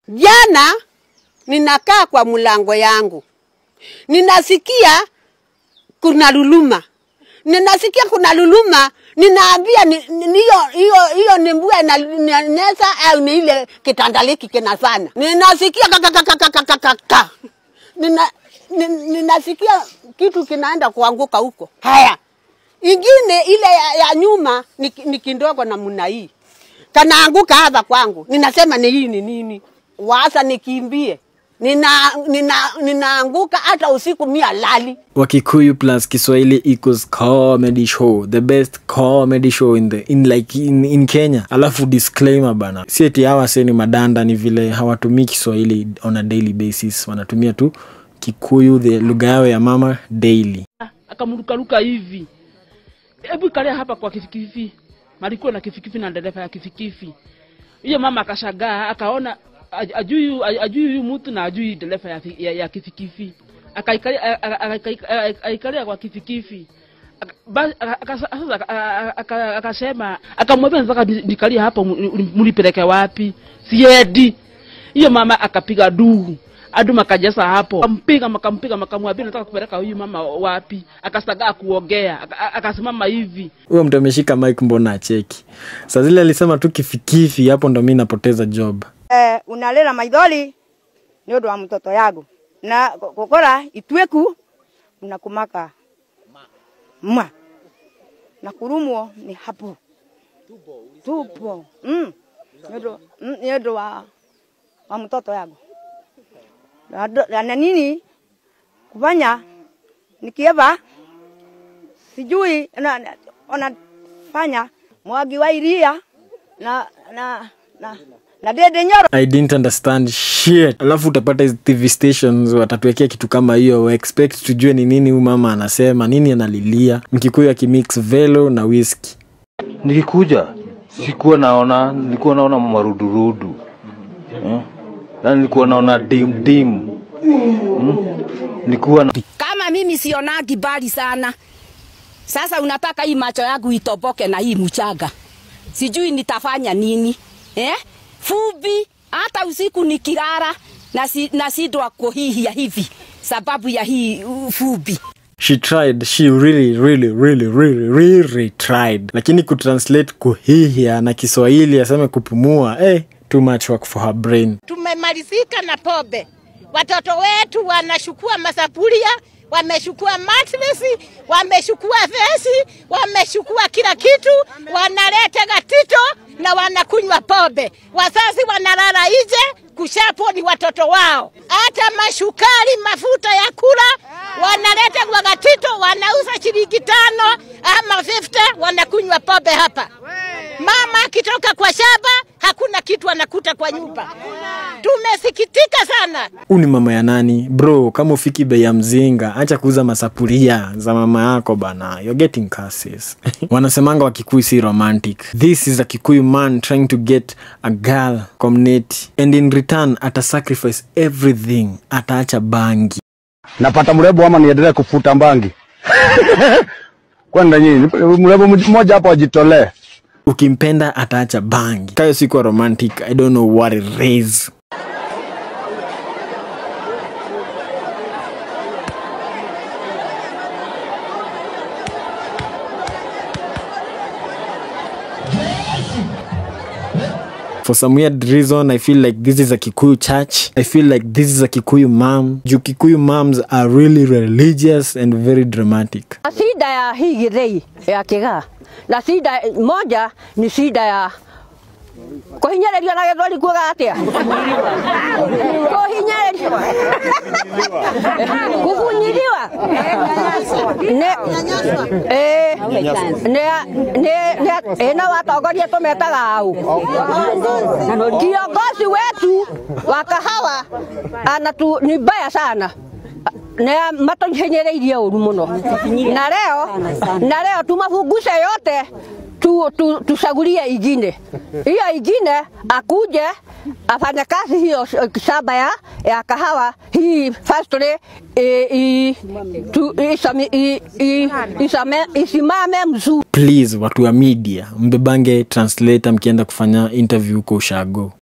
Jana ninakaa kwa mlango yangu, ninasikia kuna luluma, ninasikia kuna luluma, ninaambia ni- ni- ni hiyo hiyo hiyo ni mbua inanesa au ni ile kitandaliki kinafanya. Ninasikia kakakakakakaka, nina ni- ninasikia kitu kinaenda kuanguka huko. Haya, ingine ile ya, ya nyuma ni, ni kindogo namna hii kanaanguka hapa kwangu, ninasema ni hii ni nini? Wasa nikimbie, nina nina ninaanguka hata usiku mia lali. Wakikuyu plus Kiswahili equals comedy show, the best comedy show in the in like in, in Kenya. Alafu disclaimer bana, si eti hawa seni madanda, ni vile hawatumii Kiswahili on a daily basis, wanatumia tu Kikuyu, the lugha yao ya mama daily. akamrukaruka hivi, hebu kalia hapa kwa kifikifi. Malikuwa na kifikifi na dereva ya kifikifi. Hiyo mama akashangaa, akaona aj- ajui ajui huyu mtu na ajui dereva ya, fi- ya, ya kifikifi. Akaikalia a- a- a- akaika- a- akaikalia kwa kifikifi. Aka- ba- aka- aka- sasa aka- aka- akasema akamwambia nataka ni- nikalie hapa mu- mlipeleke wapi siendi hiyo mama akapiga duu adu makajasa hapo akampiga makampiga makamwambia nataka kupeleka huyu mama wapi akasagaa kuongea aka- akasimama hivi Huyo mtu ameshika mic, mbona acheki? Saa zile alisema tu kifikifi, hapo ndo mi napoteza job. eh, unalera maithori nä å ndå wa må toto yagu na gå kora ituäku unakumaka ma na kurumwo ni hapo tupo mm. nä å ndå wa wa må toto yagu na ndo- na nini kufanya nikieva sijui na, na, onafanya mwagi wa iria na na na na dede nyoro I didn't understand shit. Alafu utapata hizi TV stations watatuwekea kitu kama hiyo, wa expect tujue ni nini huyu mama anasema, nini analilia. Mkikuyu akimix velo na whisky. Nikikuja sikuwa naona, nilikuwa naona marudurudu eh? na nilikuwa naona dim dim hmm? nilikuwa na kama mimi sionagi mbali sana. Sasa unataka hii macho yangu itoboke na hii mchanga, sijui nitafanya nini eh? Fubi hata usiku nikilala nasi, nasidwa kuhihia hivi sababu ya hii uh, fubi. She tried, she really really really really really tried, lakini kutranslate kuhihia na Kiswahili aseme kupumua, eh, too much work for her brain. tumemalizika na pombe. Watoto wetu wanachukua masafuria, wamechukua matresi, wamechukua vesi, wamechukua kila kitu, wanaleta gatito na wanakunywa pombe. Wazazi wanalala nje, kushapo ni watoto wao. Hata mashukari, mafuta ya kula wanaleta kwa gatito, wanauza shilingi tano ama 50, wanakunywa pombe hapa. Mama akitoka kwa shamba hakuna kitu anakuta kwa nyumba. Tumesikitika sana. Huu ni mama ya nani bro? Kama ufiki bei ya mzinga, acha kuuza masapuria za mama yako bana, you're getting curses. Wanasemanga wa Kikuyu si romantic. This is a Kikuyu man trying to get a girl community and in return ata sacrifice everything, ataacha bangi. napata mrembo ama niendelee kufuta mbangi kwenda nyinyi mrembo mmoja hapo ajitolee Ukimpenda ataacha bangi. Kayo sikuwa romantic, I don't know what it is. For some weird reason, I feel like this is a Kikuyu church. I feel like this is a Kikuyu mom. Juu Kikuyu moms are really religious and very dramatic. Na shida ya hii githei ya kigaa na shida moja ni shida ya kuhinyarerio na githwari kuoga atia kuhinyarerio kubunyiriwa ne eh ne ne ne ina watongoria tumetaga au kiongozi wetu wa kahawa anatu ni mbaya sana na matuhinyireirie ũru mũno na leo na leo tumafungushe yote tu, tu, tuchagulie ingine hiyo ingine akuje afanye kazi hiyo sh- shamba ya, ya kahawa hii factory i, i, tu, isami, i, i, isame, isimame mzuri Please, watu wa media, mbebange translator mkienda kufanya interview huko ushago.